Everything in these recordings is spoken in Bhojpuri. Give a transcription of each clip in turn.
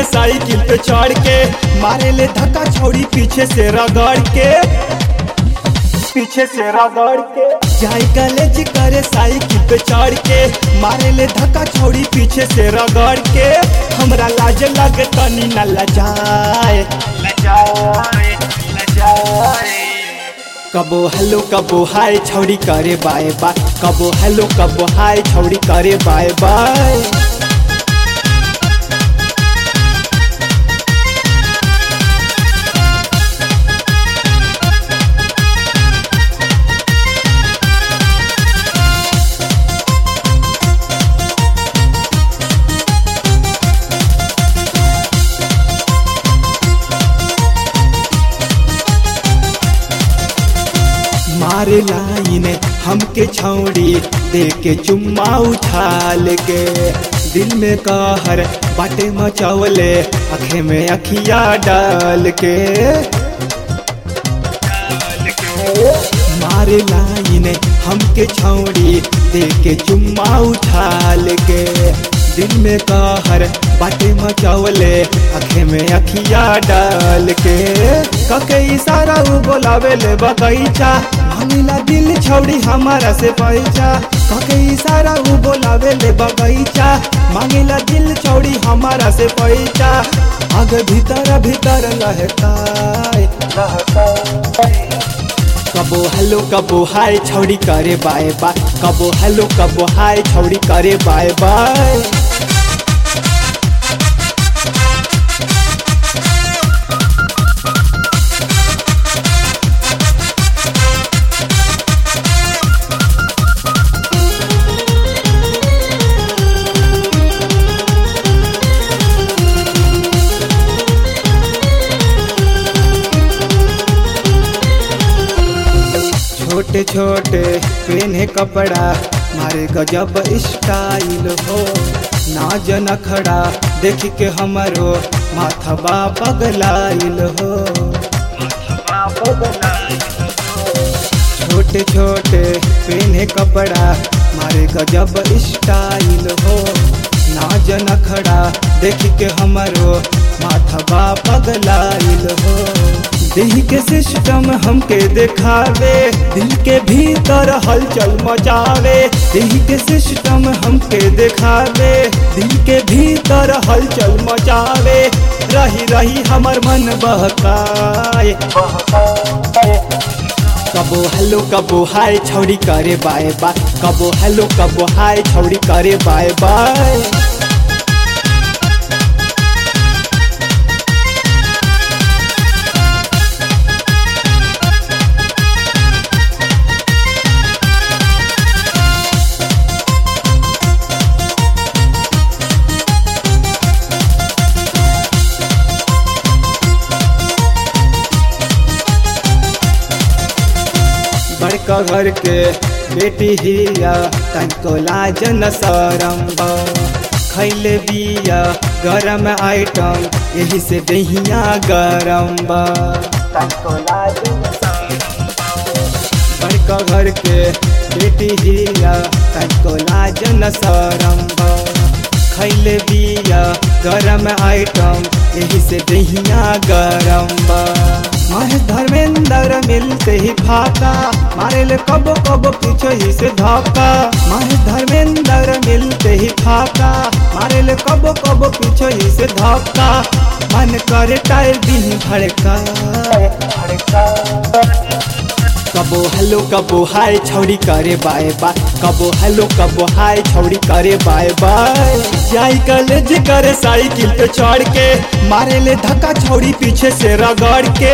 करे साइकिल पे चढ़ के मारे ले धक्का छौड़ी पीछे से रगड़ के पीछे से रगड़ के जाई कॉलेज करे साइकिल पे चढ़ के मारे ले धक्का छौड़ी पीछे से रगड़ के हमरा लाज लगे तनी न लजाए लजाए लजाए कबो हेलो कबो हाय छौड़ी करे बाय बाय कबो हेलो कबो हाय छौड़ी करे बाय बाय मारे लाइन हमके छौड़ी दे के चुम्मा उछाल के दिल में कहर बाटे मचौले आँखें में अखिया डाल के मारे लाइन हमके छौड़ी दे के चुम्मा उछाल के दिल में कहर बाटे मचौले आँखें में अखिया डाल के कके इशारा उ बोलावे ले बगैचा मांगिला दिल छौड़ी हमारा से पैसा कके इशारा उ बोलावे ले बगैचा मांगिला दिल छौड़ी हमारा से पैसा आगे भीतर भीतर लहकाए कबो हेलो कबो हाय छौड़ी करे बाय बाय कबो हेलो कबो हाय छौड़ी करे बाय बाय छोटे छोटे पेने कपड़ा मारे गजब स्टाइल हो नाज नखड़ा देख के हमरो माथबा पगलाइल हो छोटे छोटे पेने कपड़ा मारे गजब स्टाइल हो नाज नखड़ा देख के हमरो माथबा पगलाइल हो दिल के सिस्टम हमके दिखावे दिल के भीतर हलचल मचावे दिल के सिस्टम हमके दिखावे दिल के भीतर हलचल मचावे रही रही हमर मन बहकाए कबो हेलो कबो हाय छौड़ी करे बाय बाय कबो हेलो कबो हाय छौड़ी करे बाय बाय बड़का घर के बेटी हिया तनको लाज न सरम खैले बिया गरम आइटम यही से दहिया गरम बड़का घर के बेटी हिया तनको लाज न सरम खैले बिया गरम आइटम यही से दहिया गरम महेश धर्मेंद्र मिलते ही फाका मारे ले कबो कबो पीछे ही से धक्का महेश धर्मेंद्र मिलते ही फाका मारे ले कबो कबो पीछे ही से धक्का मन करे टाइल दी भड़का कबो हेलो कबो हाय छौड़ी करे बाय बाय कबो हेलो कबो हाय छौड़ी करे बाय बाय जाई कॉलेज करे साइकिल पे चढ़ के मारे ले धक्का छौड़ी पीछे से रगड़ के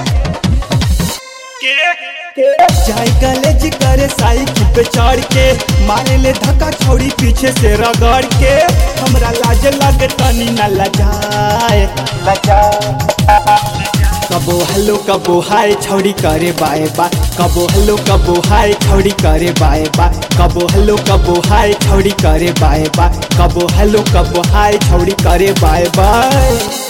जाई कॉलेज करे साइकिल पे चढ़ के मारे ले धक्का छौड़ी पीछे से रगड़ के हमरा लाज लगे तनी न लजाए कबो हेलो कबो हाय छौड़ी करे बाय बाय कबो हेलो कबो हाय छौड़ी करे बाय बाय कबो हेलो कबो हाय छौड़ी करे बाय बाय कबो हेलो कबो हाय छौड़ी करे बाय बाय